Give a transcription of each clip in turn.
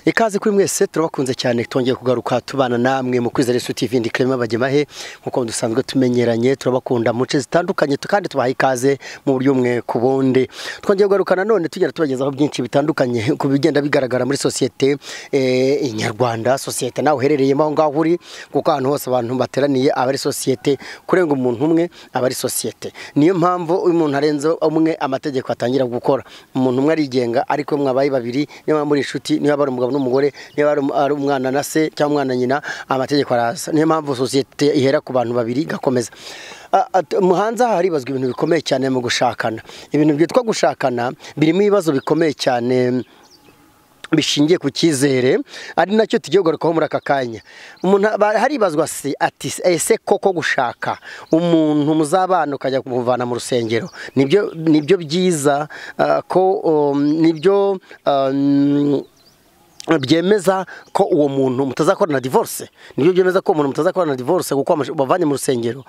ikaze kuri mwese turabakunze cyane twongeye kugaruka tubana namwe mu kwizera Yesu TV ndi Clement Bagemahe nk'uko dusanzwe tumenyeranye turabakunda mu nce zitandukanye tu- kandi tubaha ikaze mu buryo umwe ku bundi twongeye kugaruka nanone tugera tubagezaho byinshi bitandukanye ku bigenda bigaragara muri sosiyete eh, nyarwanda sosiyete nawe uherereyemo aho ngaho uri kuko ahantu hose abantu bateraniye aba ari sosiyete kurenga umuntu umwe aba ari sosiyete niyo mpamvu iyo umuntu arenze umwe amategeko atangira gukora umuntu umwe arigenga ariko iyo mwabaye babiri niba muri inshuti niba ari umugabo n'umugore niba ari um- ari umwana na se cyangwa umwana na nyina amategeko araza niyo mpamvu sosiyete ihera ku bantu babiri igakomeza Ah, ah, t- mu hanze aha haribazwa ibintu bikomeye cyane mu gushakana ibintu byitwa gushakana birimo ibibazo bikomeye cyane bishingiye ku cyizere ari nacyo tugiye kugarukaho muri aka kanya umuntu aba- haribazwa se ati ese koko gushaka umuntu muzabana ukajya kumuvana mu rusengero nibyo nibyo byiza ah, ko um, nibyo um, byemeza ko uwo muntu mutazakorana divorce nibyo byemeza ko umuntu mutazakorana divorce kuko amash- bavanye mu rusengero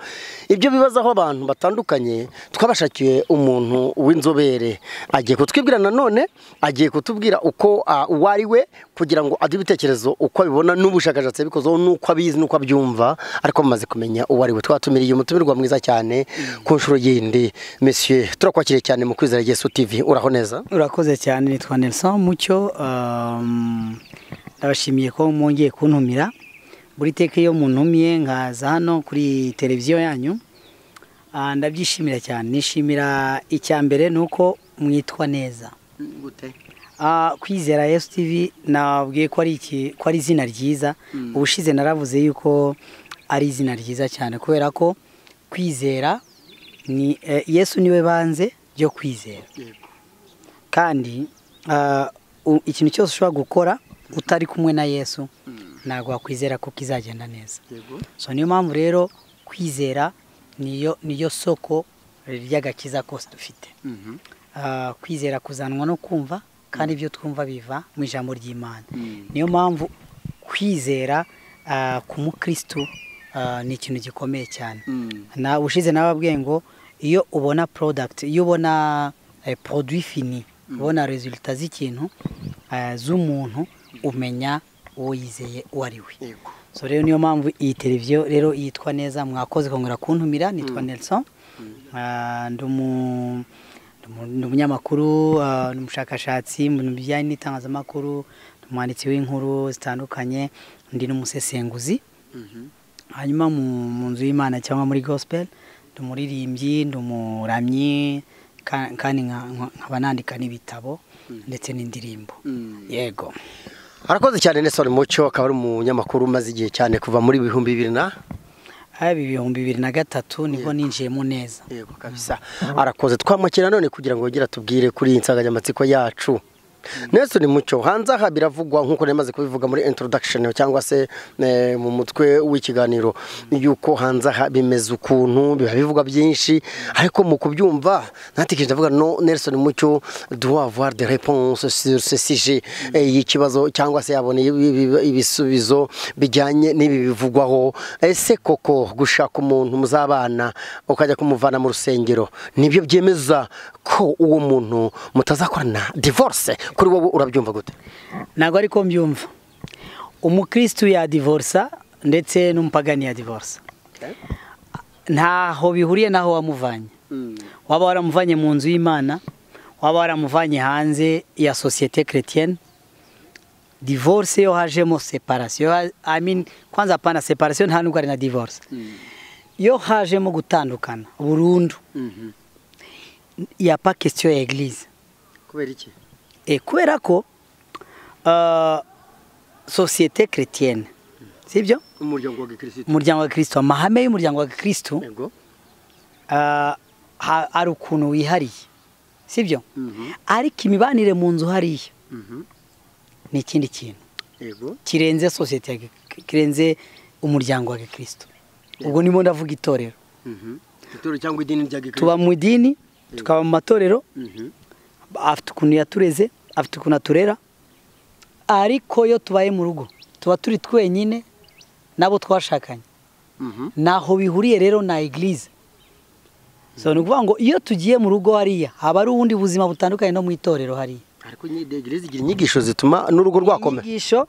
ibyo bibazaho abantu batandukanye twabashakiye umuntu w'inzobere agiye kutwibwira nanone agiye kutubwira uko ah, uwo ari we kugira ngo aduhe ibitekerezo uko abibona n'ubushakashatsi yabikozeho n'uko abizi n'uko abyumva ariko bamaze kumenya uwo ari we twatumiriye umutumirwa mwiza cyane ku nshuro yindi monsieur turakwakiriye cyane mu kwizera Yesu TV uraho neza urakoze cyane nitwa Nelson Mucyo um, ndabashimiye ko mwongeye kuntumira buri teka iyo muntumiye nkaza hano kuri televiziyo yanyu ah, ndabyishimira cyane nishimira icya mbere ni uko mwitwa neza Ah, kwizera yesu tv nabwiye ko ari iki ko ari izina ryiza ubushize naravuze yuko ari izina ryiza cyane kubera ko kwizera ni eh, yesu niwe banze ryo kwizera kandi ah, u- ikintu cyose ushobora gukora utari kumwe na yesu ntabwo wakwizera ko kizagenda neza so niyo mpamvu rero kwizera niyo niyo soko ry'agakiza kose dufite Ah, kwizera kuzanwa no kumva kandi ibyo twumva biva mu ijambo ry'imana niyo mpamvu kwizera ah, ku mukristo ah, ni ikintu gikomeye cyane na ushize nababwiye ngo iyo ubona product iyo ubona eh, produit fini ubona resulta z'ikintu ah, z'umuntu umenya uwo yizeye uwo ari we yego so rero niyo mpamvu iyi televiziyo rero yitwa neza mwakoze kongera kuntumira nitwa Nelson Ah, ndi umu- ndi umu- ndi umunyamakuru ah, ndi umushakashatsi mu bintu bijyanye n'itangazamakuru ndi umwanditsi w'inkuru zitandukanye ndi n'umusesenguzi hanyuma mu mu nzu y'imana cyangwa muri gospel ndi umuririmbyi ndi umuramyi ka- kandi nka- nka- nkaba nandika n'ibitabo ndetse n'indirimbo yego Arakoze cyane Nelson Mucyo akaba ari umunyamakuru umaze igihe cyane kuva muri bihumbi bibiri na haba ibihumbi bibiri na gatatu nibwo ninjiyemo neza yego kabisa arakoze twamwakira none kugira ngo yongere atubwire kuri iyi nsanganyamatsiko yacu Nelson Mucyo hanze aha biravugwa nk'uko namaze kubivuga muri introduction cyangwa se eh, mu mutwe w'ikiganiro yuko hanze aha bimeze ukuntu biba bivuga byinshi ariko mu kubyumva natekereje ndavuga no Nelson Mucyo doit avoir des réponses sur ce sujet eh, y'ikibazo cyangwa se yabona ibi- ibi- ibisubizo bijyanye n'ibi bivugwaho ese koko gushaka umuntu muzabana ukajya kumuvana mu rusengero nibyo byemeza ko uwo muntu mutazakorana divorce kuri wowe urabyumva gute ntabwo ariko mbyumva umukirisitu yadivorsa ndetse n'umupagani yadivorsa ntaho bihuriye n'aho wamuvanye waba waramuvanye mu nzu y'imana waba waramuvanye hanze ya sosiyete keretiyene divorce yo hajemo separasiyo I mean, kwanza hapana separasiyo nta nubwo ari na divorce yo hajemo gutandukana burundu ya pa question ya eglise kubera iki E, kubera ko ah, sosiyete keretiyene sibyo umuryango wa gikirisitu umuryango wa kirisitu amahame y'umuryango wa kirisitu yego ah, ha- hari ukuntu wihariye sibyo Mhm. ariko imibanire mu nzu hariya Mhm. ni ikindi kintu yego kirenze sosiyete ya gi- kirenze umuryango wa kirisitu ubwo nimo ndavuga itorero Mhm. itorero cyangwa idini rya tuba gikirisitu mu idini tukaba mu matorero afite ukuntu yatureze afite ukuntu aturera ariko iyo tubaye mu rugo tuba turi twenyine n'abo twashakanye ntaho bihuriye rero na egilize so ni ukuvuga ngo iyo tugiye mu rugo hariya haba ari ubundi buzima butandukanye no mu itorero hariya ariko nyidegere zigira inyigisho zituma n'urugo rwakomera inyigisho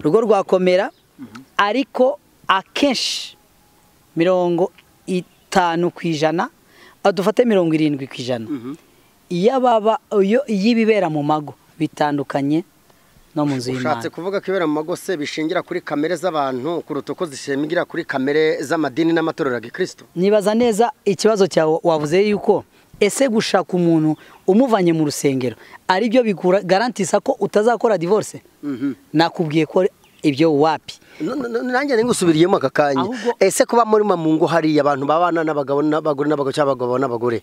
urugo rwakomera ariko akenshi mirongo itanu ku ijana ah, dufate mirongo irindwi ku ijana iyo ababa iyo- iy'ibibera mu mago bitandukanye no mu nzu y'imana ushatse kuvuga ko ibera mu mago se bishingira kuri kamere z'abantu kuruta uko zishingira kuri kamere z'amadini n'amatorero ya gikristo nibaza neza ikibazo cyawe wavuze yuko ese gushaka umuntu umuvanye mu rusengero ari byo bigarantisa ko utazakora divorce Mhm. nakubwiye ko ibyo wapi No- no- no- nanjye ngusubiriyemo aka kanya Ahubwo- ese kuba muri mamungu hariya abantu babana n'abagabo n'abagore n'abagabo cyangwa abagabo n'abagore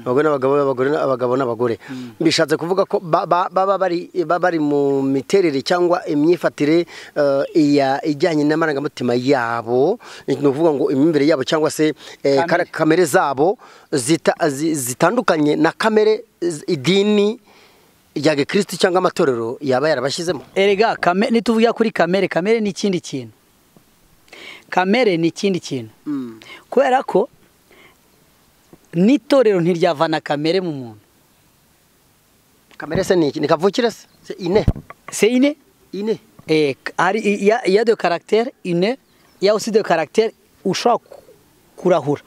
abagore n'abagabo abagore n'abagabo n'abagore bishatse kuvuga ko ba- ba- baba bari baba bari mu miterere cyangwa imyifatire eh, iya- ijyanye n'amarangamutima yabo ni ukuvuga ngo imyumvire yabo cyangwa se eh, Kamere. kara- kamere zabo zita- zi- zitandukanye na kamere z- idini rya gikristo cyangwa amatorero yaba yarabashyizemo erega kame nituvuga kuri kamere kamere ni ikindi kintu kamere ni ikindi kintu kubera ko n'itorero ntiryavana kamere mu muntu kamere se ni iki ni kavukire se Se ine seyine ine Eh, hari iya iya de caractère une iya aussi de caractère ushobora ku- kurahura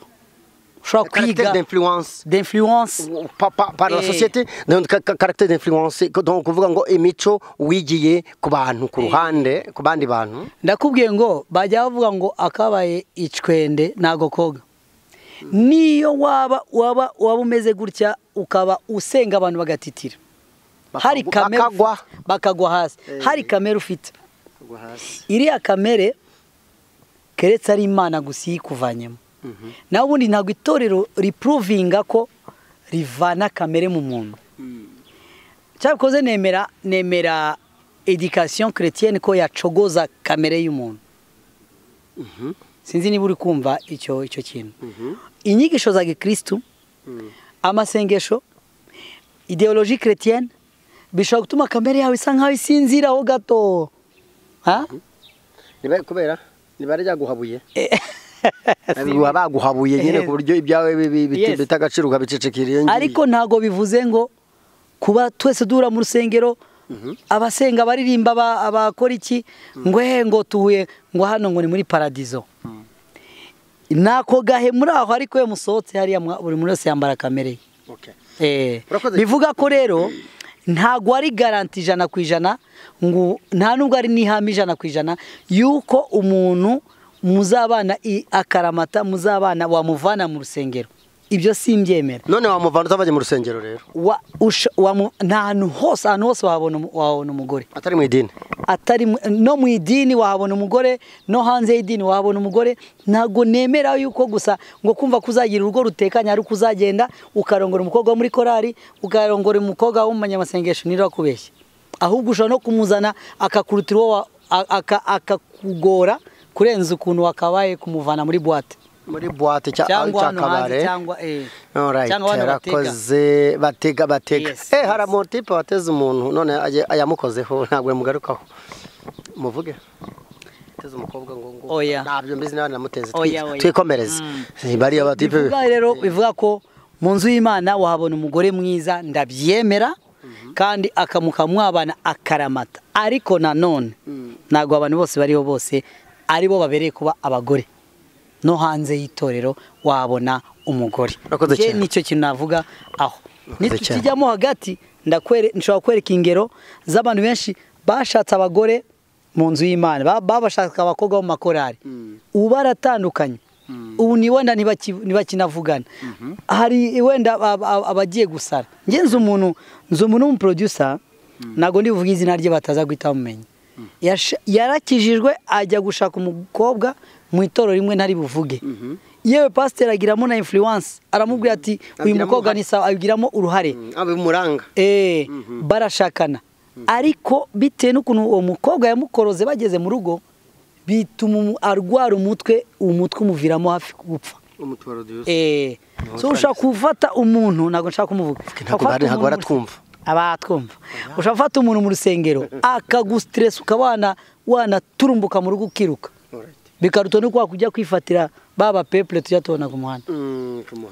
ushobora caractère kwiga d'influence d'influence Pa- pa- par la Eh. société donc ka- ka- caractère d'influence donc kuvuga ngo imico wigiye ku bantu ku ruhande ku bandi bantu ndakubwiye ngo bajya bavuga ngo akabaye icwende ntago koga niyo waba waba waba umeze gutya ukaba usenga abantu bagatitira Bakagu- hari kamere bakagwa. bakagwa hasi Eh. hari kamere ufite iriya kamere keretse ari imana gusa iyikuvanyemo naho ubundi ntabwo itorero ripuruvinga ko rivana kamere mu muntu cyakoze nemera nemera edikasiyo keretiyeni ko yacogoza kamere y'umuntu sinzi niba uri kumva icyo icyo kintu inyigisho za gikirisitu amasengesho ideoloji keretiyeni bishobora gutuma kamere yawe isa nkaho isinziraho gato ha niba kubera niba ryaguhabuye Eh, Biba baguhabuye nyine Eh. ku buryo ibyawe bibi- biti- Yes. bita agaciro ukabicecekera ariko ntabwo bivuze ngo kuba twese duhura mu rusengero abasenga baririmba aba- abakora iki ngo he ngo tuhuye ngo hano ngo ni muri paradizo nako gahe muri aho ariko iyo musohotse hariya mwa- buri muntu wese yambara kamere ye Eh, Urakoze. bivuga ko rero ntabwo ari garanti ijana ku ijana ngo nta nubwo ari n'ihame ijana ku ijana yuko umuntu muzabana i- akaramata muzabana wamuvana mu rusengero ibyo simbyemera none wamuvana utabajya mu rusengero rero Wa- usha- wamu- nta hantu hose ahantu hose wahabona umu- wahabona umugore atari mu idini atari mu- no mu idini wahabona umugore no hanze y'idini wahabona umugore ntabwo nemera yuko gusa ngo kumva ko uzagira urugo rutekanye ari uko uzagenda ukarongora umukobwa wo muri korari ukarongora umukobwa wo mu banyamasengesho ntirakubeshye ahubwo ushobora no kumuzana akakurutira uwo wa- a- aka- akakugora kurenza ukuntu wakabaye kumuvana muri buwate muri buwate cya- cyangwa cya hano hanze kabare cyangwa eh, Alright, cyangwa hano bateka yarakoze batega batega Yes, eh yes. hari amutipe wateze umuntu none aje- ayamukozeho ntabwo yamugarukaho muvuge ateze umukobwa ngo ngo Oya. ntabyo mbizi nawe namuteze Oya, twi- oya. twikomereze bariya batipe bivuga rero bivuga ko mu nzu y'imana wahabona umugore mwiza ndabyemera kandi akamuka mwabana akaramata ariko nanone ntabwo abantu bose bariho bose aribo babereye kuba abagore no hanze y'itorero wabona umugore Urakoze Njye cyane. nicyo kintu navuga aho Urakoze cyane. nitujyamo hagati ndakwere- nshobora kwereka ingero z'abantu benshi bashatse abagore mu nzu y'imana ba- babashaka abakobwa bo mu makorari ubu baratandukanye ubu ni wenda ntibaki- ntibakinavugana hari wenda ab- ab- abagiye gusara njye nzi umuntu nzi umuntu w'umuproducer ntabwo ndi buvuge izina rye bataza guhita bamumenya Yasha- yarakijijwe ajya gushaka umukobwa mu itoro rimwe ntari buvuge yewe pasiteri agiramo na influence aramubwira ati uyu Agiramo mukobwa uruhare." ni sawa abigiramo uruhare abimuranga Eh, barashakana ariko bitewe n'ukuntu uwo mukobwa yamukoroze bageze mu rugo bituma umu- arwara umutwe uwo mutwe umuviramo hafi gupfa Eh, so ushaka gufata umuntu ntabwo nshaka kumuvuga ntabwo bari- ntabwo baratwumva. abatwumva ushaka gufata umuntu mu rusengero akagustress ukaba wana- wanaturumbuka mu rugo ukiruka bikaruta nuko wakujya kwifatira ba ba peuple tujya tubona ku muhanda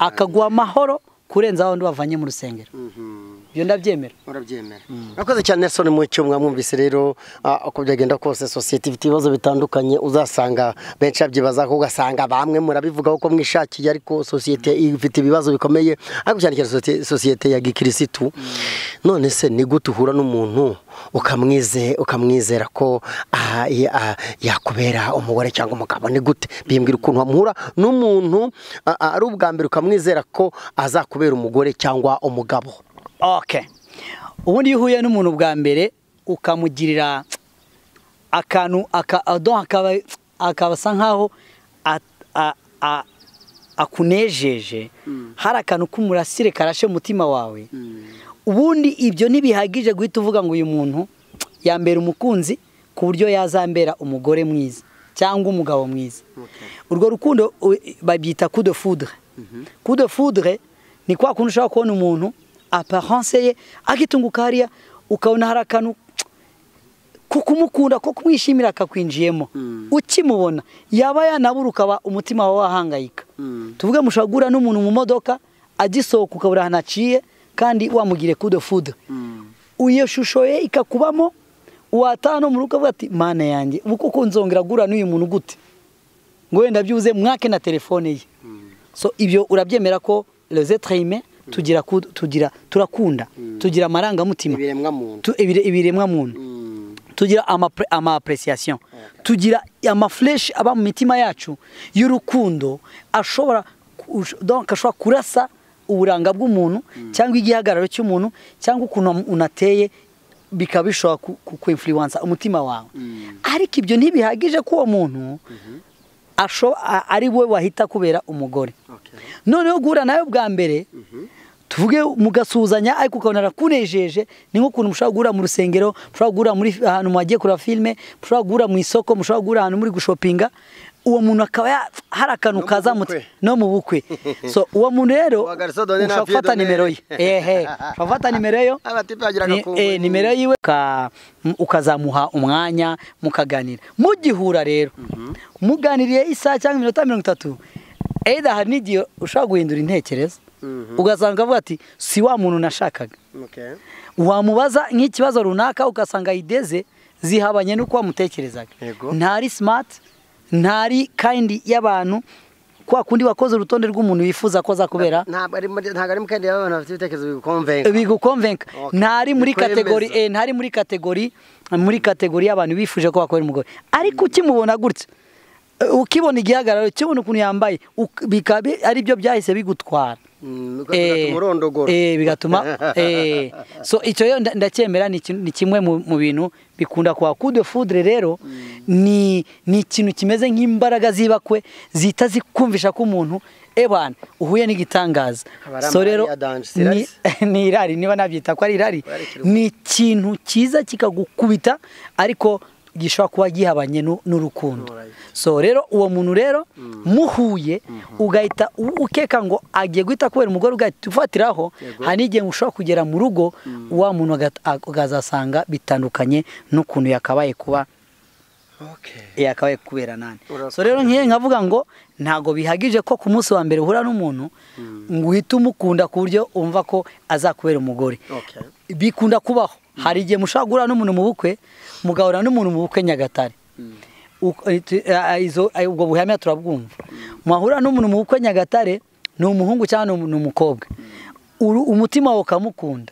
akaguha amahoro kurenza wa wundi wavanye mu rusengero Mhm. ibyo ndabyemera urabyemera murakoze cyane Nelson Mucyo mwamwumvise rero ah, uko byagenda kose sosiyete ifite ibibazo bitandukanye uzasanga benshi babyibazaho ugasanga bamwe murabivugaho ko mwishakiye ariko sosiyete ifite ibibazo bikomeye ariko cyane cyane sosiyete- sosiyete ya gikirisitu none se ni gute uhura n'umuntu ukamwize ukamwizera ko ah, ye- ah, yakubera umugore cyangwa umugabo ni gute bimbwira ukuntu wamuhura n'umuntu ah, ah, ari ubwa mbere ukamwizera ko azakubera umugore cyangwa umugabo okay ubundi iyo uhuye n'umuntu bwa mbere ukamugirira akantu aka- ado- akaba akaba asa nkaho a- a- a- akunejeje hari akantu k'umurasire karashe umutima wawe ubundi ibyo ntibihagije guhita uvuga ngo uyu muntu yambera umukunzi ku buryo yazambera umugore mwiza cyangwa umugabo mwiza urwo rukundo u- babyita kudo fudre kudo fudre ni kwa kuntu ushobora kubona umuntu aparance ye agitunguka hariya ukabona hari akantu ko kumukunda ko kumwishimira akakwinjiyemo ukimubona yaba yanabura ukaba umutima wawe wahangayika tuvuge mushobora guhura n'umuntu mu modoka agisohoka ukabura ahantu aciye kandi wamugire kudo fudu iyo shusho ye ikakubamo wataha no mu rugo ukavuga ati mana yanjye ubu koko nzongera guhura n'uyu muntu gute ngo wenda byibuze mwake na telefone ye so ibyo urabyemera ko les êtres humains tugira ku- tugira turakunda tugira amarangamutima ibiremwa muntu Tu- ibire- ibiremwa muntu tugira amapre- ama-appreciation tugira amafleshi aba mu mitima yacu y'urukundo ashobora ku- ush- donc ashobora kurasa uburanga bw'umuntu cyangwa igihagararo cy'umuntu cyangwa ukuntu am- unateye bikaba bishobora ku- ku- kuinfluensa umutima wawe ariko ibyo ntibihagije ko uwo muntu asho- a- ari we wahita kubera umugore noneho guhura nawe bwa mbere tuvuge mugasuhuzanya ariko ukabona arakunejeje ni nk'ukuntu mushobora guhura mu rusengero mushobora guhura muri ahantu mwagiye kureba filime mushobora guhura mu isoko mushobora guhura ahantu muri gushopinga uwo muntu akaba ya- hari akantu No mu kaza mu- bukwe. no mu bukwe so uwo muntu rero Uwa garçon donne na ushobora pied gufata donne. nimero ye ehe ushobora gufata nimero ye Abatipe bagiraga ni- ku eh, nimero yiwe uka- m- ukazamuha umwanya mukaganira mugihura rero muganiriye isaha cyangwa iminota mirongo itatu either hari n'igihe ushobora guhindura intekerezo ugasanga avuga ati si wa muntu nashakaga Okay. wamubaza nk'ikibazo runaka ugasanga ayideze zihabanye n'uko wamutekerezaga Yego. ntari simati ntari kandi y'abantu kwa kundi wakoze urutonde rw'umuntu wifuza ko aza kubera ntabwo ari muri- ntabwo ari mu kandi y'abantu bafite ibitekerezo bigukomvenga bigukonvenka Okay. ntari muri Bikwemeza. kategori eh, ntari muri kategori muri kategori y'abantu bifuje ko bakorera umugore ariko ukimubona gutya eh, ukibona igihagararo ukibona ukuntu yambaye uk- bikaba bi- ari byo byahise bigutwara Mm, bigatuma Eh, umurondogoro. eh, bigatuma eh, so icyo rero nda- ndacyemera ni ikin- ni kimwe mu mu bintu bikunda kuba kudo fudre rero ni ni ikintu kimeze nk'imbaraga zibakwe zihita zikumvisha ko umuntu ebana uhuye n'igitangaza Aba ari so amahari rero ya danje, si ni, irari? ni irari niba nabyita ko ari irari Ari ikiruhuko. ni ikintu cyiza kikagukubita ariko gishobora kuba gihabanye n'u- n'urukundo Alright. so rero uwo muntu rero muhuye ugahita u- ukeka ngo agiye guhita kubera umugore ugahita ufatiraho Yego. hari n'igihe ushobora kugera mu rugo wa muntu agat- ag- ukazasanga bitandukanye n'ukuntu yakabaye kuba Okay. yakabaye kubera nani Urakoze. so rero nk'iyo nkavuga ngo ntabwo bihagije ko ku munsi wa mbere uhura n'umuntu ngo uhite umukunda ku buryo wumva ko azakubera umugore Okay. bikunda kubaho hari igihe mushobora guhura n'umuntu mu bukwe mugahura n'umuntu mu bukwe nyagatare Uko- eh, tu- eh, eh, izo- eh, ubwo buhamya turabwumva mwahura n'umuntu mu bukwe nyagatare ni umuhungu cyangwa ni umu- ni umukobwa Uru- umutima wawe ukamukunda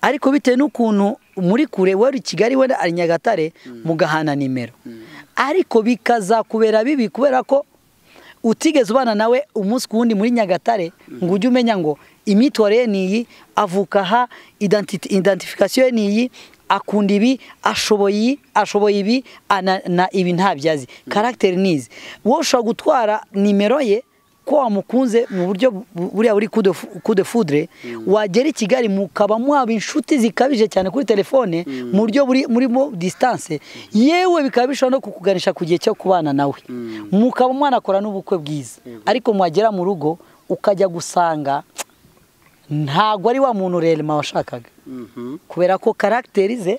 ariko bitewe n'ukuntu muri kure we ari i kigali we ari nyagatare mugahana nimero ariko bikazakubera bibi kubera ko utigeze ubana nawe umunsi ku wundi muri nyagatare ngo ujye umenya ngo imyitwarire ye ni iyi avuka aha identi- identification ye ni iyi akunda ibi ashoboye iyi ashoboye ibi ana- na ibi ntabyo azi karagiteri ni izi wowe ushobora gutwara nimero ye ko wamukunze mu buryo bu- buriya buri kude fudre wagera i kigali mukaba mwaba inshuti zikabije cyane kuri telefone mu buryo buri murimo distance yewe bikaba bishobora no kukuganisha ku gihe cyo kubana nawe mukaba mwanakora n'ubukwe bwiza ariko mwagera mu rugo ukajya gusanga ntabwo ari wa muntu rerema washakaga Mhm. kubera ko karagiteri ze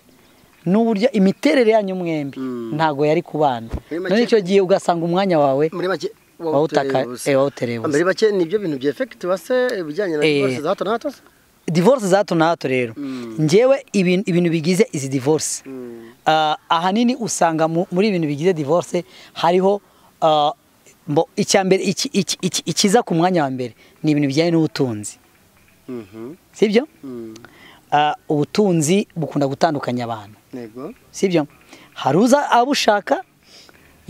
n'uburyo imiterere yanyu mwembi ntabwo yari kubana Muri make- none icyo gihe ugasanga umwanya wawe Muri make Wawutaka- wawutereye ubusa. eh, wawutereye ubusa. Muri make nibyo bintu byefekitiwa se ibijyanye na Eh. divorce za hato na hato? se? divorce za hato na hato rero njyewe ibintu ibintu bigize izi divorce Ah, ahanini usanga mu- muri ibintu bigize divorce hariho ah, mbo- icya mbere iki- iki- iki- ikiza ku mwanya wa mbere ni ibintu bijyanye n'ubutunzi sibyo Ah, ubutunzi bukunda gutandukanya abantu yego sibyo hari uza abushaka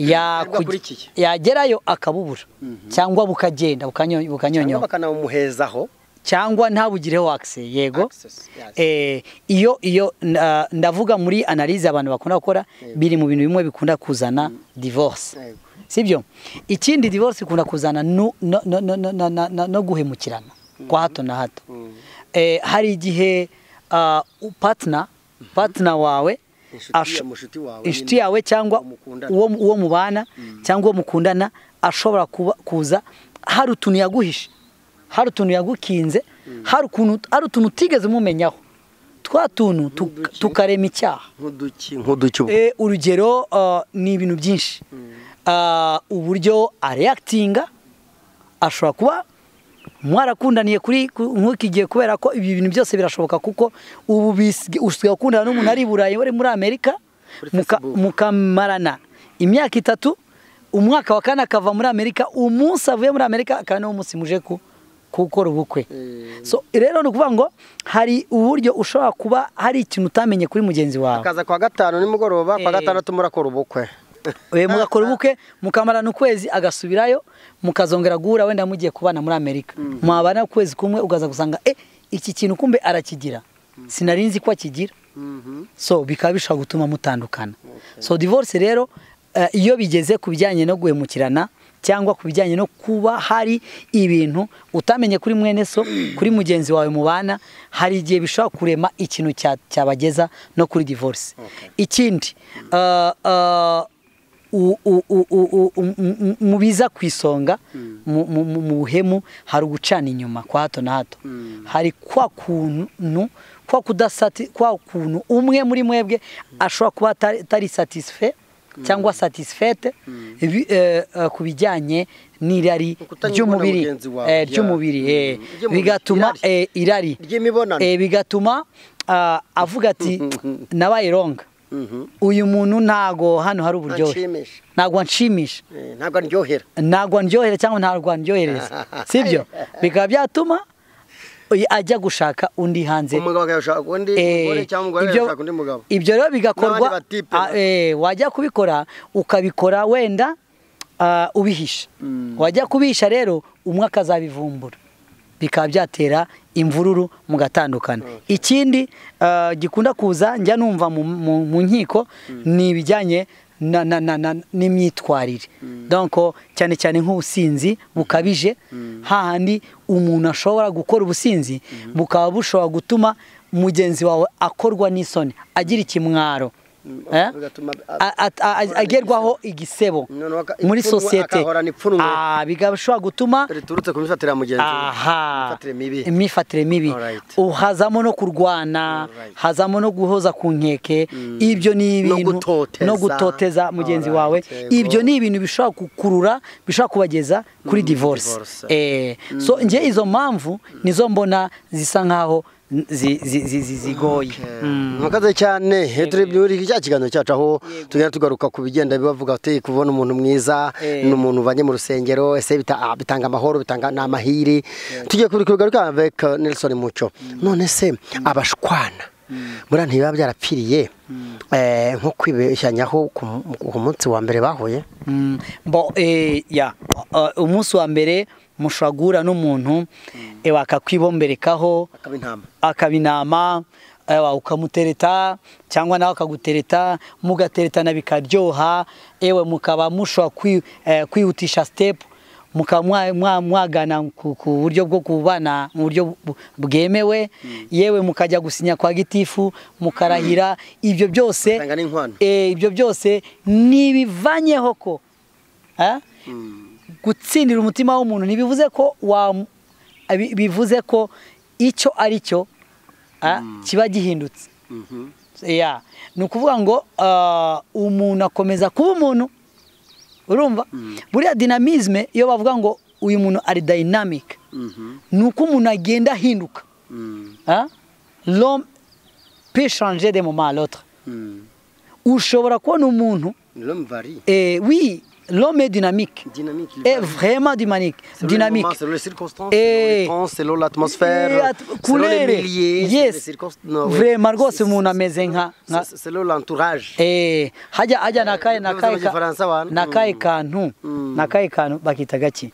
yaku- Bwakurikiye. yagerayo akabubura cyangwa bukagenda bukanyo- cyangwa bukanyonyoka bakanawumuhezaho cyangwa ntabugireho akise yego Access, yes. Eh, iyo iyo na- ndavuga muri analize abantu bakunda gukora Yego. biri mu bintu bimwe bikunda kuzana divorce Yego. sibyo ikindi divorce ikunda kuzana no, no, no, no, no, no, no, no- no guhemukirana kwa hato na hato Mm. eh, hari igihe ah, u- partner partner wawe Inshuti ya- asho- mushuti wawe inshuti nyine, yawe cyangwa uwo mukundana. uwo uwo mubana cyangwa uwo mukundana ashobora kuba- kuza hari utuntu yaguhishe hari utuntu yagukinze hari ukuntu- hari utuntu utigeze umumenyaho twa tuntu tu- Nk'uduki. tukarema icyaha nk'uduki nk'uduki ubu Eh, urugero ah, ni ibintu byinshi Ah, uburyo areyakitinga ashobora kuba mwarakundaniye kuri ku- nk'iki gihe kubera ko ibi bintu byose birashoboka kuko ubu bisige- usigaye ukundana n'umuntu ari i burayi wari muri amerika Kuri muka- Facebook. mukamarana imyaka itatu umwaka wa kane akava muri amerika umunsi avuye muri amerika akaba niwo munsi muje ku- gukora ubukwe Eh. so rero ni ukuvuga ngo hari uburyo ushobora kuba hari ikintu utamenye kuri mugenzi wawe akaza kwa gatanu nimugoroba kwa Eh. gatandatu murakora ubukwe we mugakora ubukwe mukamarana ukwezi agasubirayo mukazongera guhura wenda mugiye kubana muri amerika mwabana ukwezi kumwe ugaza gusanga e iki kintu kumbe arakigira sinari nzi ko akigira Mhm. so bikaba bishobora gutuma mutandukana so divorce rero eh, iyo bigeze ku bijyanye no guhemukirana cyangwa ku bijyanye no kuba hari ibintu utamenye kuri mwene so kuri mugenzi wawe mubana hari igihe bishobora kurema ikintu cya- cyabageza no kuri divorce Okay. ikindi eh, eh, u- u- u- u- u- u- mu- mu- mu biza ku isonga mu- mu mu- mu buhemu hari ugucana inyuma kwa hato na hato hari kwa kuntu kwa kudasati kwa kuntu umwe muri mwebwe ashobora kuba atari- atari satisfait cyangwa satisfaite ibi- eh, eh, ku bijyanye n'irari Ukutanyurwa na ry'umubiri mugenzi wawe, eh, yeah. ry'umubiri eh, Mm. Ry'umubiri, bigatuma eh, irari ry'imibonano Eh, bigatuma ah, avuga ati nabaye ronga Mhm. uyu muntu ntago hano hari uburyohe Anshimisha. ntago anshimisha Eh, ntabwo aryohera ntago ndyohere cyangwa ntabwo ndyohereza sibyo bikaba byatuma uyu ajya gushaka undi hanze umugabo agashaka undi Eh, mugore cyangwa umugore ibyo- agashaka undi mugabo ibyo rero bigakorwa N'abandi batipe. ah, eh, wajya kubikora ukabikora wenda ah, ubihisha wajya kubihisha rero umwe akazabivumbura bikaba byatera imvururu mugatandukana ikindi ah, gikunda kuza njya numva mu- mu mu nkiko ni ibijyanye na- na- na- na- n'imyitwarire donko cyane cyane nk'ubusinzi bukabije hahandi umuntu ashobora gukora ubusinzi bukaba bushobora gutuma mugenzi wawe akorwa n'isoni agira ikimwaro Eh? bigatuma- A- a- a- a- agerwaho igisebo Noneho aka- muri ipfunwe, sosiyete agahorana ipfunwe. Ah, bigashobora gutuma riturutse ku mifatire ya mugenzi we aha imifatire mibi imifatire mibi Alright. uhazamo no kurwana Alright. hazamo no guhoza ku nkeke ibyo No ni ibintu gutoteza. no gutoteza mugenzi wawe Alright, yego. ibyo ni ibintu bishobora kukurura bishobora kubageza kuri divorce divorce. Eh, so njye izo mpamvu nizo mbona zisa nkaho zi- zi- zi- zi- zigoye Mm. murakoze cyane turi muri cya kiganiro cyacu aho tugenda tugaruka ku bigenda bibavuga ati kubona umuntu mwiza Eh. ni umuntu ubanye mu rusengero ese bita- ah, bitanga amahoro bitanga ni amahiri tugiye kuri kugaruka avec Nelson Mucyo none se abashwana buriya ntibiba byarapfiriye eh, nko kwibeshanyaho ku mu- ku munsi wa mbere bahuye Mm, bo eh, ya uh, umunsi wa mbere mushobora guhura n'umuntu eh, wakakwibomberekaho akaba intama akaba inama eh, wa- ukamutereta cyangwa nawe akagutereta mugateretana bikaryoha ewe mukaba mushobora kwi- eh, kwihutisha step mukaba mwa- mwa- mwagana ku ku buryo bwo kubana mu buryo bu- bwemewe yewe mukajya gusinya kwa gitifu mukarahira ibyo byose Atanga n'inkwano. eh, ibyo byose ntibivanyeho ko Ah? gutsindira umutima w'umuntu ntibivuze ko wa bivuze ko icyo ari cyo ah, kiba gihindutse Yeah. ni ukuvuga ngo ah, umuntu akomeza kuba umuntu urumva buriya dinamizme iyo bavuga ngo uyu muntu ari dynamic ni uko umuntu agenda ahinduka Hein? l'homme peut changer d'un moment à l'autre ushobora kubona umuntu L'homme varie. eh, oui l'homme est dynamique Dynamique. il est varie. vraiment dynamique Selon les dynamique moments, Selon les circonstances, Eh. selon les temps, selon l'atmosphère, At- selon les kurere. milliers, Yes. Vraiment rwose umuntu ameze nka- nka- Selon l'entourage. Eh, hajya hajya nakaye Bivuze mu nakaye Gifaransa abantu. nakaye Mm. kantu Mm. nakaye kantu bakita gaki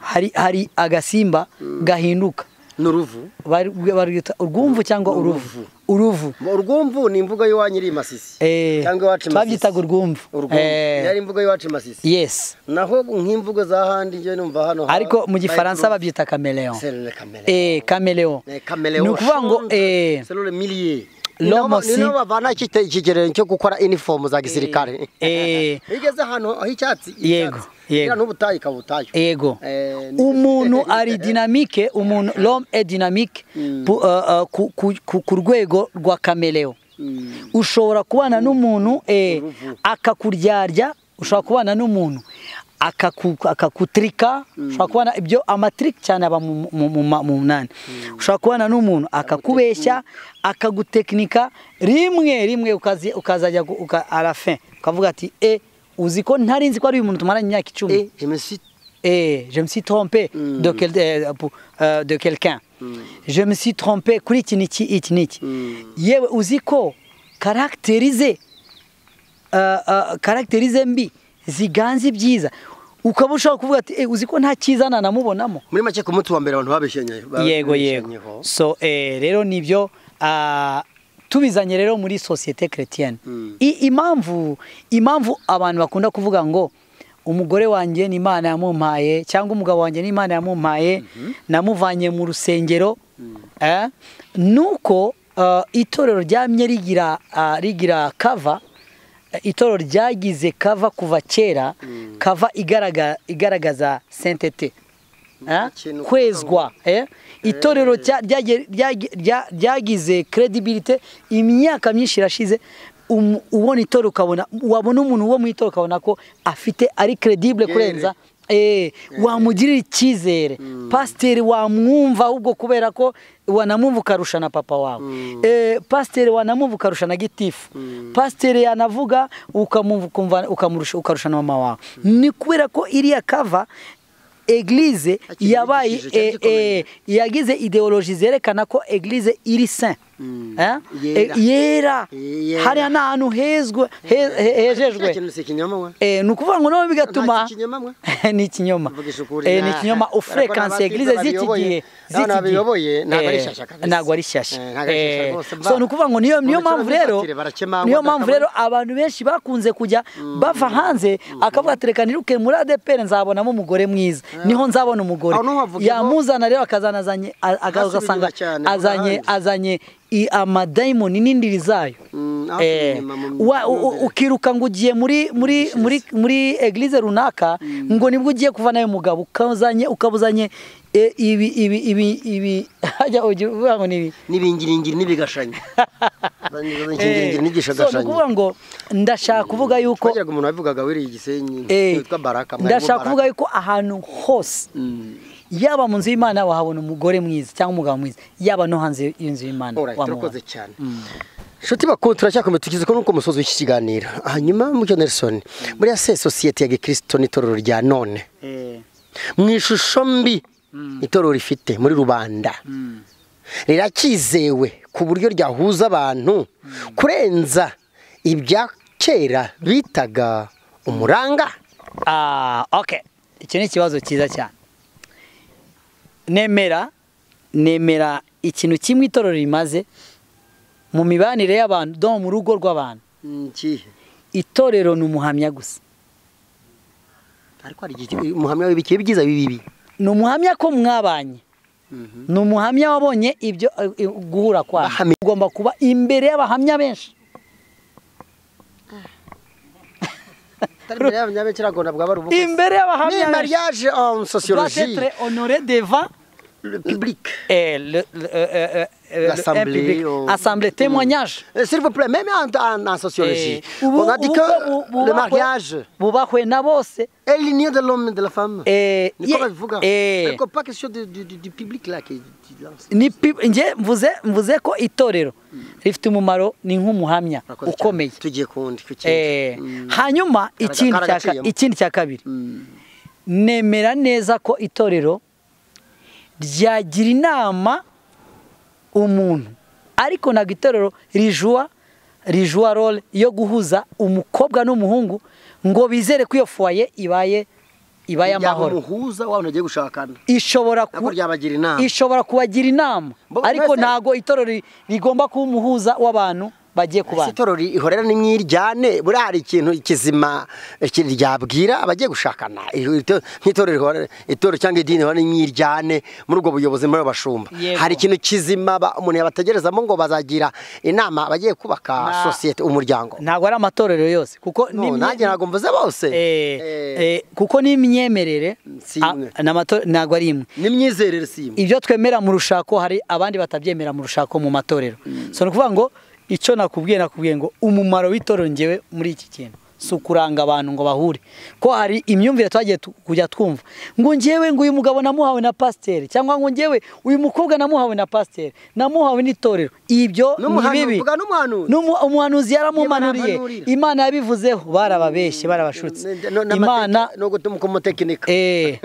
hari hari agasimba gahinduka N'uruvu. Bari- barwita urwumvu cyangwa uruvu uruvu Urwumvu ni imvugo y'iwanyu iri i Masisi. Eh, Cyangwa iwacu i Masisi. twabyitaga urwumvu Urwumvu. Eh, Yari imvugo y'iwacu i Masisi. yes Naho nk'imvugo z'ahandi njyewe numva hano. ha- ariko mu gifaransa bayita babyita kameleon uruvu. Selon le caméléon. eh kameleon Eh, caméléon ni ukuvuga ngo change eh selon le millier. Ni L'homme nabo- ni aussi- nabo bavana ikite- ikigereranyo cyo gukora inifomu za gisirikare. eh Iyo ugeze ahantu h'icyatsi Yego, yego. n'ubutayu ikaba ubutayu ego Eh, ni- umuntu ari dinamike umuntu l'homme est dynamique Mm. pu- uh, uh, ku- ku- ku- ku rwego rwa kameleo Mm. ushobora kubana n'umuntu eh, Uruvu. akakuryarya ushobora kubana n'umuntu akaku- akakutrika ushobora kubana ibyo amatiriki cyane aba mu- mu- mu ma- mu munani ushobora kubana n'umuntu akakubeshya akagutekinika rimwe rimwe ukazi- ukazajya gu- uka- à la fin ukavuga ati e uzi ko ntari nzi ko ari uyu muntu tumaranye imyaka icumi Eh, je me suis- Eh, je me suis trompé Mm. de, quel- euh, pour- euh, de quelqu'un. Je me suis trompé kuri iki n'iki iki n'iki. Mm. Yewe uzi ko caractérisé euh, euh, caractérisé mbi ziganze ibyiza ukaba ushobora kuvuga ati eh, uzi ko nta kizana namubonamo muri make ku munsi wa mbere abantu babeshenye ba- yego babeshenyeho. yego so eh, rero nibyo ah, tubizanye rero muri sosiyete chrétienne Mm. I- impamvu impamvu abantu bakunda kuvuga ngo umugore wanjye ni imana yamumpaye cyangwa umugabo wanjye ni imana yamumpaye namuvanye mu rusengero eh, nuko ah, itorero ryamye rigira ah, rigira kava itorero ryagize kava kuva kera kava igaragaza igaragaza sentete Eh? Ikintu- kwezwa eh? itorero rya- ryagiye- ryagi- rya- ryagize credibility imyaka myinshi irashize um- ubona itorero ukabona wabona umuntu wo mu itorero ukabona ko afite ari credible Yere. kurenza Eh, wamugirira icyizere pasiteri wamwumva ahubwo kubera ko wanamwumva ukarusha na papa wawe Eh, pasiteri wanamwumva ukarusha na gitifu pasiteri yanavuga ukamwumva ukumva- ukamurusha- ukarusha na mama wawe ni kubera ko iriya kava eglise Hakiri yabaye igishije cyari eh, eh, yagize ideoloji zerekana ko eglise iri sain Mm. Eh? Yera. Eh, yera Yera. hariya ni ahantu hezwe he- he- Nta hejejwe kintu si ikinyoma we. Eh, ni ukuvuga ngo nawe Nta bigatuma kinyoma we. ni ikinyoma Mvuga isukuri, Eh, ni nta- ikinyoma nta- ofrekansi Ariko eglise n'ababyiga z'iki gihe babiyoboye, n'abo babiyoboye, ntabwo ari Eh, shyashya kabisa. ntabwo ari shyashya Eh, ntabwo ari shyashya Eh, rwose, mva. so ni ukuvuga ngo niyo niyo Uretse mpamvu rero abazifatire barakemangwa, niyo mpamvu bakabona- rero abantu benshi bakunze kujya bava hanze akavuga ati reka niruke muri ADPR nzabonamo umugore mwiza niho nzabona umugore Aho niho havuga ngo- yamuzana rero akazanazanye a- Hasi aga- ugasanga binyura cyane, azanye ahandi. azanye i- amadayimoni n'indiri zayo Mm, aho Eh, inyuma mu wa- u- u- myumvire. ukiruka ngo ugiye muri muri muri muri eglise runaka ngo nibwo ugiye kuva nawe mugabo ukazanye ukabuzanye eh, ibi ibi ibi ibi hajya ugira uvuga ngo ni ibi n'ibiningiringiri n'ibigashanya Eh, n'ibiningiringiri so ni n'igishagashanya ukuvuga ngo ndashaka kuvuga yuko twagiraga umuntu wabivugaga wiriye igisenyi eh, witwa baraka mwarimu ndashaka Baraka. kuvuga yuko ahantu hose Mm. yaba mu nzu y'imana wahabona umugore mwiza cyangwa umugabo mwiza yaba no hanze y'inzu y'imana Alright, wamubona. turakoze cyane nshuti bakuru turacyakomeye tugeze kuri uko musozi w'iki kiganiro hanyuma mucyo nelson muri se sosiyete ya gikirisito n'itorero rya none Eh, mu ishusho mbi itorero rifite muri rubanda mm. rirakizewe ku buryo ryahuza abantu kurenza ibya kera bitaga umuranga Ah, okay. Icyo ni ikibazo cyiza cyane. Nemera, nemera ikintu kimwe itorero rimaze mu mibanire y'abantu, do mu rugo rw'abantu. Itorero ni umuhamya gusa. ariko hari igihe umuhamya w'ibikiye byiza bibi Ni umuhamya ko mwabanye. Ni umuhamya wabonye ibyo eh, eh, guhura kwanyu. Bahamya. Ugomba kuba imbere y'abahamya benshi. imbere y'abanyabekera agomba bwaba ari ubukwe Imbere y'abahamya ni benshi. mariage en Doit sociologie être honoré devant le public. Eh, le- le- euh, euh, euh, L'assemblée, un public. on- Assemblée, témoignage. Euh, S'il vous plaît, même en, en- en sociologie, Eh, ubu- on a dit ubu- que ubu- ubu- le mariage bubahwe na bose est l'union de l'homme et de la femme. Eh, Niko ye- babivuga. eh, Ariko pas question de- du, du- du public là qui qui lance. ni pi- nge mvuze mvuze ko itorero rifite umumaro ni nk'umuhamya Murakoze cyane. ukomeye Tugiye ku wundi ku kindi. Eh, Mm. hanyuma Karaga- ikindi cya ka- karagaciyemo. ikindi cya kabiri Mm. nemera neza ko itorero ryagira inama umuntu ariko ntabwo itorero rijuwa rijuwa role yo guhuza umukobwa n'umuhungu ngo bizere ko iyo fuwaye ibaye ibaye amahoro yamuhuza wa muntu agiye gushakana ishobora ntabwo ku- ryabagira inama ishobora kubagira inama Bo- ariko mwese- ntabwo itorero ri- rigomba kuba umuhuza w'abantu bagiye ese kubana itoro ri- ihorera nimwiryane buriya hari ikintu kizima eh, ki- ryabwira abagiye gushakana Iho- ito- nk'itorero rihorera- itorero cyangwa idini rihorera nimwiryane muri ubwo buyobozi muri abo bashumba Yego. hari ikintu kizima ba- umuntu yabategerezamo ngo bazagira inama abagiye kubaka Na- sosiyete umuryango ntabwo ari amatorero yose kuko No, n'imye- nanjye ntabwo mvuze bose Eh, Eh, eh, kuko n'imyemerere Si a- imwe. n'amato- ntabwo ari imwe n'imyizerere si imwe ibyo twemera mu rushako hari abandi batabyemera mu rushako mu matorero so ni ukuvuga ngo icyo nakubwiye nakubwiye ngo umumaro w'itorero ngewe muri iki kintu si ukuranga abantu ngo bahure ko hari imyumvire twagiye tu- kujya twumva ngo ngewe ngo uyu mugabo namuhawe na pasiteri cyangwa ngo ngewe uyu mukobwa namuhawe na pasiteri namuhawe n'itorero ibyo ni N'umuhanu- bibi mvuga n'umuhanuzi. N'umu- umuhanuzi yaramumanuriye Yaramuhanurira. imana yabivuzeho barababeshye barabashutse No- n'amateka- imana no gutuma umutekinika Eh,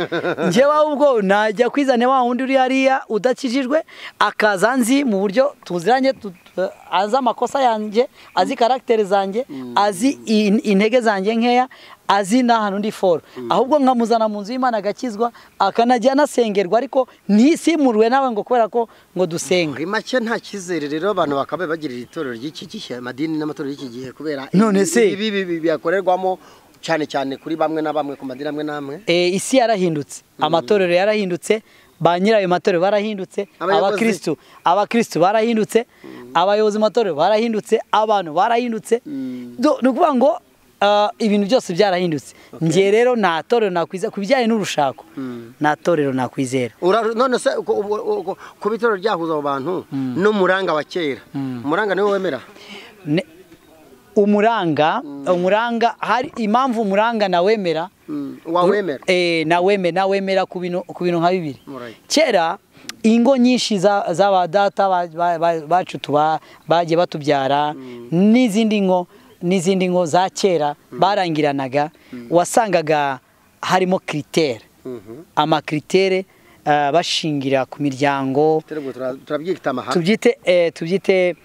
njyewe ubwo najya kwizana wa wundi uri hariya udakijijwe akaza nzi mu buryo tuziranye tu- tu- azi amakosa yanjye azi karagiteri zanjye azi in- intege zanjye nkeya azi n'ahantu ndi foro ahubwo nkamuzana mu nzu y'imana agakizwa akanajya anasengerwa ariko ntisimurwe nawe ngo kubera ko ngo dusenga muri make nta cyizere rero abantu bakaba bagirira itorero ry'iki gihe amadini n'amatorero y'iki gihe kubera None ibi- se? ibi ibi- ibi biyakorerwamo cyane cyane kuri bamwe na bamwe ku madini amwe n'amwe Eh, isi yarahindutse amatorero yarahindutse ba nyirayo matorero barahindutse Abayobozi. abakristu abakristu barahindutse abayobozi mu matorero barahindutse abantu barahindutse Do- ni ukuvuga ngo ah, ibintu byose byarahindutse njye rero nta torero nakwizera ku bijyanye n'urushako nta torero nakwizera Ura- none se uko- ubu- uko- kuba itorero ryahuza abo bantu n'umuranga wa kera umuranga niwe wemera Ne- umuranga umuranga hari impamvu umuranga nawemera Mm, wawemera Eh, naweme nawemera ku bintu ku bintu nka bibiri Alright. kera ingo nyinshi za- z'abadata ba- ba- ba- bacu tuba bagiye batubyara n'izindi ngo n'izindi ngo za kera barangiranaga wasangaga harimo kiritere Mhm. amakiritere ah, bashingira ku miryango Turabwo tura- turabyita amahame tubyite eh, tubyite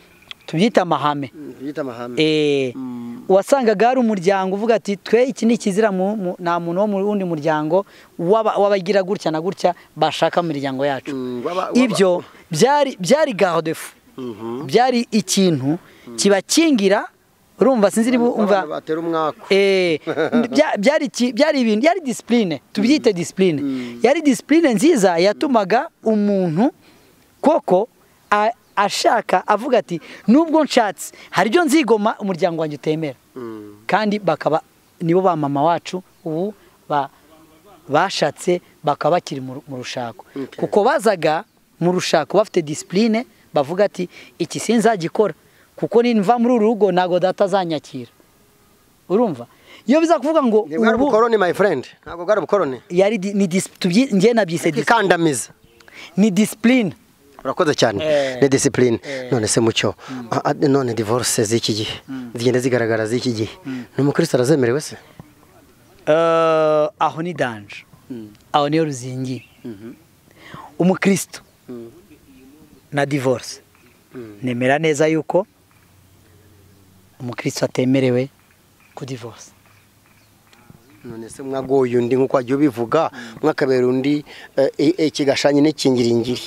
tubyite amahame Mm, tubyita amahame Eh, Mm. wasangaga hari umuryango uvuga ati twe iki ni ikizira mu- mu- nta muntu wo mu wundi muryango w'aba- w'abagira gutya na gutya bashaka mu miryango yacu Mm, waba- waba- ibyo byari byari gahodefu Mhm. byari ikintu kibakingira urumva sinzi niba umva Abantu batera umwaku Eh, bya- byari iki- byari ibintu byari disipurine tubyite disipurine yari disipurine nziza yatumaga umuntu koko a- ashaka avuga ati nubwo nshatse hari ibyo nzigoma umuryango wanjye utemera Mm. kandi bakaba nibo ba mama wacu ubu ba- bashatse bakaba bakiri mu ru- mu rushako Okay. kuko bazaga mu rushako bafite disipurine bavuga ati iki sinzagikora kuko nimva muri uru rugo ntabwo data azanyakira urumva iyo biza kuvuga ngo Ntibwo ari ubu ubukoroni my friend ntabwo bwari ubukoroni yari di- ni dis- tubyi- njye nabyise dis- ikandamiza ni disipurine urakoze cyane Eh. ni disipurine Eh. none se mucyo Ah, ah, none divorce z'iki gihe zigenda zigaragara z'iki gihe ni umukristo arazemerewe se Eh, aho ni danje aho niyo ruzingiye umukristo na divorce nemera neza yuko umukristo atemerewe kudivorce none se mwagoye undi nk'uko wagiye ubivuga mwakabera undi eh, i- ikigashanye n'ikingiringiri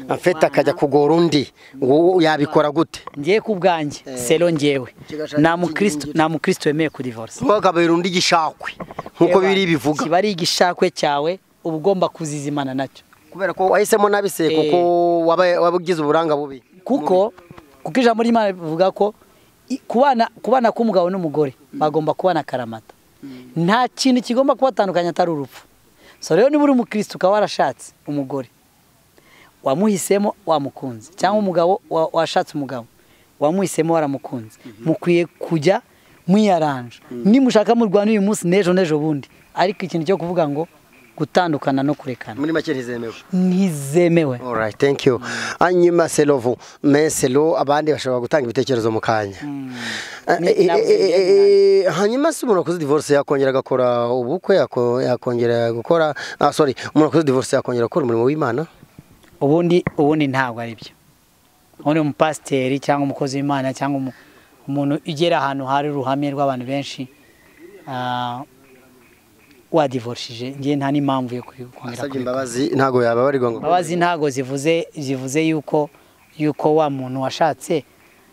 afite akajya kugora undi wowe yabikora gute ngiye ku bwanjye sero ngewe Kigashaka nta mukristo ikingira. nta mukristo wemeye kudivorce mwakabera undi igishakwe nk'uko biri bivuga kiba ari igishakwe cyawe uba ugomba kuzizimana nacyo kubera ko wahisemo nabi se kuko waba- waba ugize uburanga bubi kuko kuko ijambo ry'imana rivuga ko i- kubana kubana k'umugabo n'umugore bagomba kubana karamata nta kintu kigomba kubatandukanya atari urupfu so rero niba uri umukristo ukaba warashatse umugore wamuhisemo wamukunze cyangwa umugabo wa- washatse umugabo wamuhisemo waramukunze mukwiye kujya mwiyaranja nimushaka murwana uyu munsi n'ejo n'ejo bundi ariko ikintu cyo kuvuga ngo gutandukana no kurekana muri make ntizemewe ntizemewe Alright, thank you. Anyima Selovu, me Selo abandi bashobora gutanga ibitekerezo mu kanya. Eh, Ni- eh, nawe eh, eh, Hanyuma se umuntu wakoze divorce yakongera agakora ubukwe yako- yakongera gukora ah sorry, umuntu wakoze divorce yakongera gukora umurimo w'Imana? ubundi ubundi ntabwo ari byo ubundi umupasiteri cyangwa umukozi w'imana cyangwa umu- umuntu ugera ahantu hari uruhame rw'abantu benshi ah, wadivorishije ngewe nta n'impamvu yo kongera Asabye imbabazi ntago yababarirwa ngo. imbabazi ntabwo zivuze zivuze yuko yuko wa muntu washatse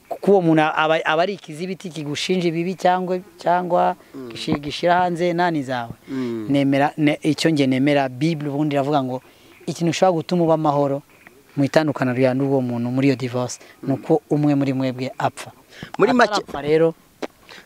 kuko uwo muntu aba, aba ari ikizibiti kigushinja ibibi cyangwa cyangwa gishi- gishira hanze nani zawe Mm. nemera ne, icyo nge nemera bible ubundi iravuga ngo ikintu ushobora gutuma uba amahoro mu itandukana rya n'uwo muntu muri iyo divorce ni uko umwe muri mwebwe apfa Muri make Atarapfa rero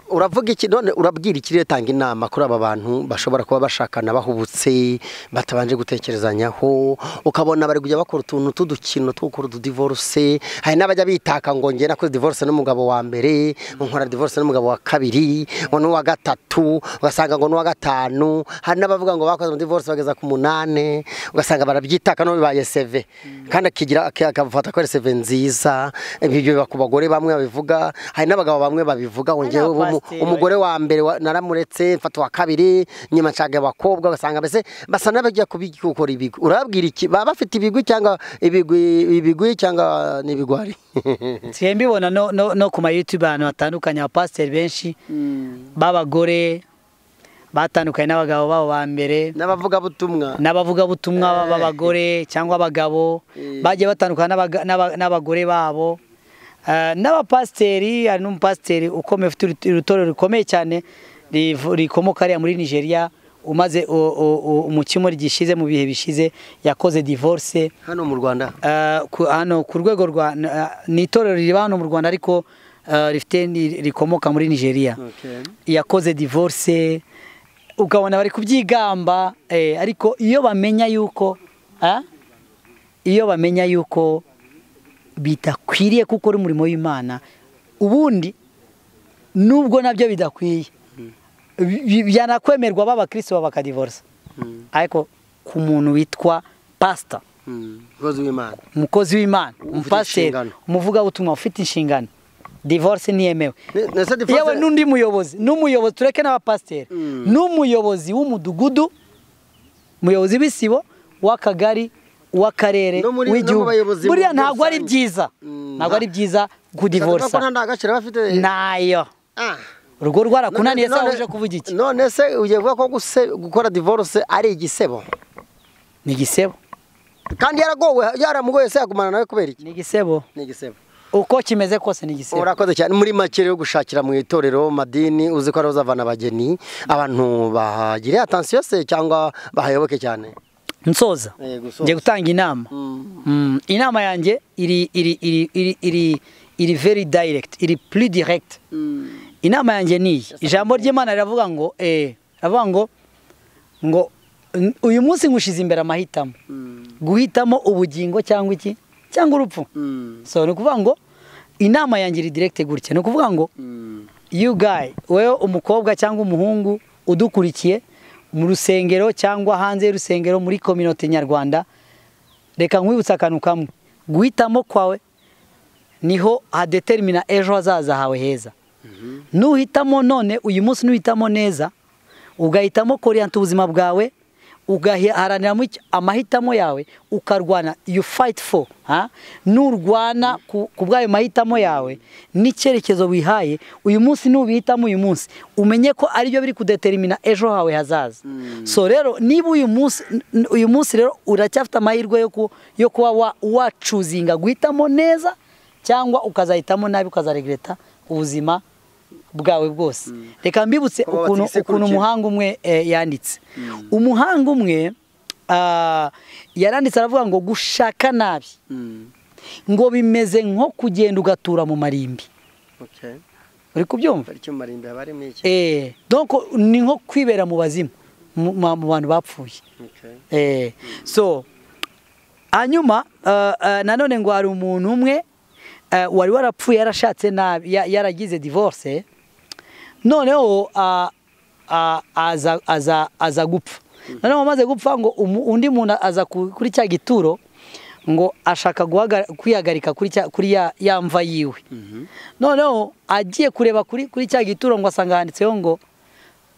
uravuga iki none urabwira ikiriyo tanga inama kuri aba bantu bashobora kuba bashakana bahubutse batabanje gutekerezanyaho ukabona bari kujya bakora utuntu tw'udukino two gukora utudivorce hari n'abajya bitaka ngo njye nakoze divorce n'umugabo wa mbere nkora divorce n'umugabo wa kabiri ngo n'uwa gatatu ugasanga ngo n'uwa gatanu hari n'abavuga ngo bakoze divorce bageza ku munani ugasanga barabyitaka no bibaye seve kandi akigira akafata ko ari seve nziza ibyo biba ku bagore bamwe babivuga hari n'abagabo bamwe babivuga ngo Hari njyewe umu- abapasiteri umugore wa mbere wa- naramuretse mfata uwa kabiri nyuma nshaka abakobwa ugasanga mbese basa n'abajya kubikora ibigwi urababwira iki baba bafite ibigwi cyangwa ibigwi ibigwi cyangwa n'ibigwari nsigaye mbibona no, no, no ku ma youtube ahantu hatandukanye abapasiteri benshi b'abagore batandukanye n'abagabo babo ba mbere n'abavugabutumwa n'abavugabutumwa b'abagore cyangwa abagabo Eh. bagiye batandukana n'abaga- n'aba- n'abagore babo Eh, n'abapasiteri hari n'umupasiteri ukomeye ufite urut- urutorero rukomeye cyane rivu- rikomoka hariya muri nigeria umaze u- u- u- umukimori gishize mu bihe bishize yakoze divorce hano mu rwanda Eh, ku- hano ku rwego rwa eh, ni itorero riba hano mu rwanda ariko eh, rifite ni- rikomoka muri nigeria yakoze divorce ukabona bari kubyigamba eh, ariko iyo bamenya yuko ah, iyo bamenya yuko bidakwiriye kuko uri umurimo w'imana ubundi nubwo nabyo bidakwiye bi- bi- byanakwemerwa b'abakristo baba bakadivorisa Mm. ariko ku muntu witwa pasita umukozi w'imana umukozi w'imana umupasiteri inshingano. umuvugabutumwa ufite inshingano divorce ntiyemewe Ne- ne- se divorce- yewe n'undi muyobozi n'umuyobozi tureke n'abapasiteri Mm. n'umuyobozi w'umudugudu umuyobozi w'isibo w'akagari w'akarere No muri- no mu w'igihugu bayobozi mu buriya buryo ntabwo ari rusange. byiza Mm. ntabwo ari byiza kudivorsa Ko nta gaciro bafite nayo Ah. urwo rwarakunaniye None- se none- uje kuvuga iki none se ugiye kuvuga ko guse- gukora divorce ari igisebo ni igisebo kandi yaragowe yaramugoye se yagumana nawe kubera iki ni igisebo ni igisebo uko kimeze kose ni igisebo urakoze cyane muri make rero gushakira mu itorero madini uzi ko ariho uzavana abageni abantu bahagire atansiyo se cyangwa bahayoboke cyane nsoza Eh, gusoza. ngiye gutanga inama Mm, inama yanjye iri iri iri iri iri iri very direct iri plus direct inama yanjye ni iyi ijambo ry'imana riravuga ngo eh riravuga ngo ngo "N- uyu munsi nkushize imbere amahitamo guhitamo ubugingo cyangwa iki cyangwa urupfu so ni ukuvuga ngo inama yanjye iri direct gutya ni ukuvuga ngo you guy wewe umukobwa cyangwa umuhungu udukurikiye mu rusengero cyangwa hanze y'urusengero muri kominote nyarwanda reka nkwibutse akantu kamwe guhitamo kwawe niho hadetermina ejo hazaza hawe heza nuhitamo none uyu munsi nuhitamo neza ugahitamo koriyanta ubuzima bwawe ugaharaniramo icyo- amahitamo yawe ukarwana you fight for ha? nurwana ku ku bw'ayo mahitamo yawe n'icyerekezo wihaye uyu munsi nubihitamo uyu munsi umenye ko aribyo biri kudetermina ejo hawe hazaza so rero niba uyu munsi n- uyu munsi rero uracyafite amahirwe yo ku- yo kuba wa- wacuzinga guhitamo neza cyangwa ukazahitamo nabi ukazaregreta ubuzima bwawe bwose reka mbibutse Kuba ukuntu batigise ku ukuntu rukino. umuhanga umwe eh, yanditse umuhanga umwe ah, yaranditse aravuga ngo gushaka nabi ngo bimeze nko kugenda ugatura mu marimbi uri kubyumva eh donc ni nko kwibera mu bazimu mu ma- mu bantu bapfuye Eh, so hanyuma eh, eh, nanone ngo hari umuntu umwe eh, wari warapfuye yarashatse nabi ya- yaragize divorce noneho ah, ah, aza- aza aza gupfa noneho amaze gupfa ngo umu- undi muntu aza ku- kuri cya gituro ngo ashaka guhaga- kwihagarika kuri cya- kuri ya ya mva yiwe noneho agiye kureba kuri kuri cya gituro ngo asanga handitseho ngo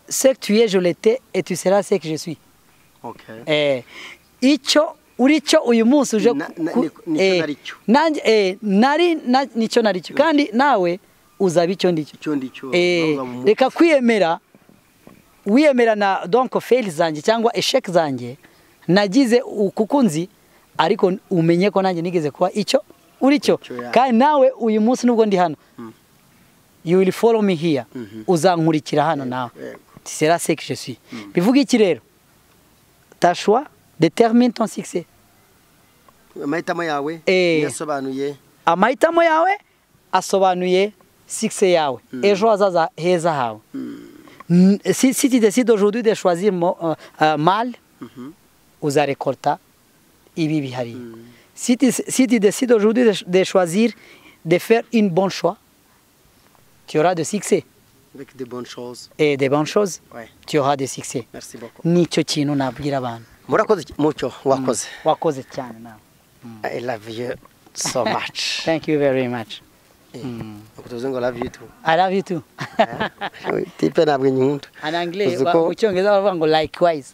se tu ye je l'étais et tu seras ce que je suis Okay. eh, icyo uri cyo uyu munsi uje Na- na- ku- niko- nicyo eh, nari cyo. nanjye eh, nari na- nicyo nari cyo kandi nawe uzaba icyo ndicyo Icyo ndicyo Eh, bavuga mu- reka kwiyemera wiyemera na donko feri zanjye cyangwa esheke zanjye nagize ukukunzi ariko umenye ko nanjye nigeze kuba icyo uri cyo Icyo, yeah. kandi nawe uyu munsi nubwo ndi hano you will follow me here Mhm. uzankurikira hano nawe yego. sera ce que je suis bivuga iki rero ta choix determine ton succès amahitamo yawe Eh. yasobanuye amahitamo yawe asobanuye sikise yawe ejo hazaza heza hawe N- si si tu décides aujourd'hui de choisir mo- euh, euh, mal uzarekorta ibi bihari si tu si tu décides aujourd'hui de, ch- de choisir de faire une bonne choix tu auras de succès avec de bonnes choses et de bonnes choses Ouais. tu auras de succès merci beaucoup nicyo kintu nabwira abantu murakoze cy- mucyo wakoze wakoze cyane nawe i love you so much thank you very much Eh, ukutuze ngo love you too i love you too tipe ntabwo inyundo en anglais Uzi ba- ko- mu cyongereza baravuga ngo likewise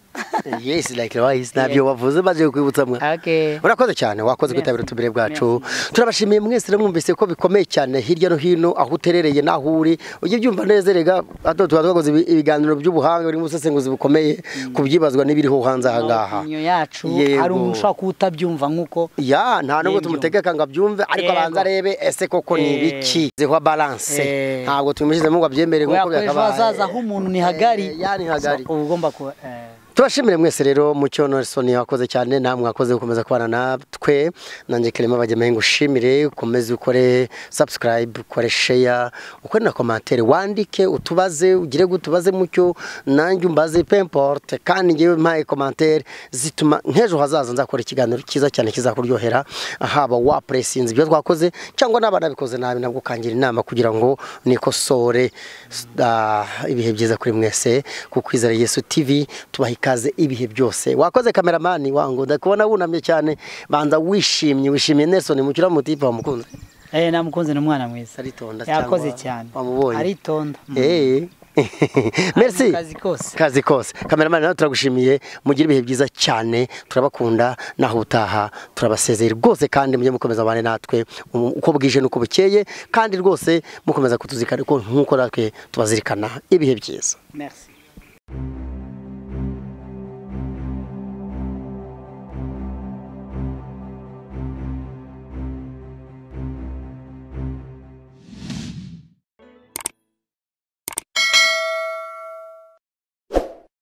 yes like wise ntabyo wavuze maze kwibutsa mwa okay urakoze cyane wakoze Merci. kwitabira utumire bwacu turabashimiye mwese rero mwumvise ko bikomeye cyane hirya no hino aho uterereye n'aho uri ujye byumva neza rega hano tuba twakoze ibi- ibiganiro by'ubuhanga birimo ubusesenguzi bukomeye ku byibazwa n'ibiriho hanze aha ngaha opinion yacu Yego. hari umuntu ushobora kuba utabyumva nk'uko ya nta nubwo Yemyo. tumutegeka ngo abyumve ariko Yego. abanza arebe ese koko ni Eh. ibiki zeho balance Eh. ntabwo tumushyizemo ngo abyemere kubera nk'uko ko ejo byakabaye hazaza h'umuntu ni hagari Eh, ya ni hagari So, uba ugomba kuba eh, tubashimire mwese rero mucyo Nelson wakoze cyane namwe mwakoze gukomeza kubana natwe nanjye Clement Bagemehe ngushimire ukomeze ukore subscribe ukore share ukore na commentaire wandike utubaze ugire gute ubaze mucyo nanjye umbaze peu importe kandi ngewe mpaye commentaire zituma nk'ejo hazaza nzakora ikiganiro cyiza cyane kizakuryohera haba wapresinze ibyo twakoze cyangwa n'aba nabikoze nabi nabwo ukangira inama kugira ngo nikosore ah, ibihe byiza kuri mwese ku kwizera Yesu TV tubaha ikaze ibihe byose wakoze kameramani wangu ndakubona wunamye cyane banza wishimye wishimiye Nelson mu kiramutse mutipa wamukunze eh, namukunze ni umwana mwiza aritonda cyangwa yakoze cyane wamubonye aritonda Mm. Eh. merci mu kazi kose. kazi kose kameramani nawe turagushimiye mugire ibihe byiza cyane turabakunda naho utaha turabasezeye rwose kandi mujye mukomeza abane natwe um, uko bwije n'uko bukeye kandi rwose mukomeza kutuzirikana ko nk'uko natwe tubazirikana ibihe byiza merci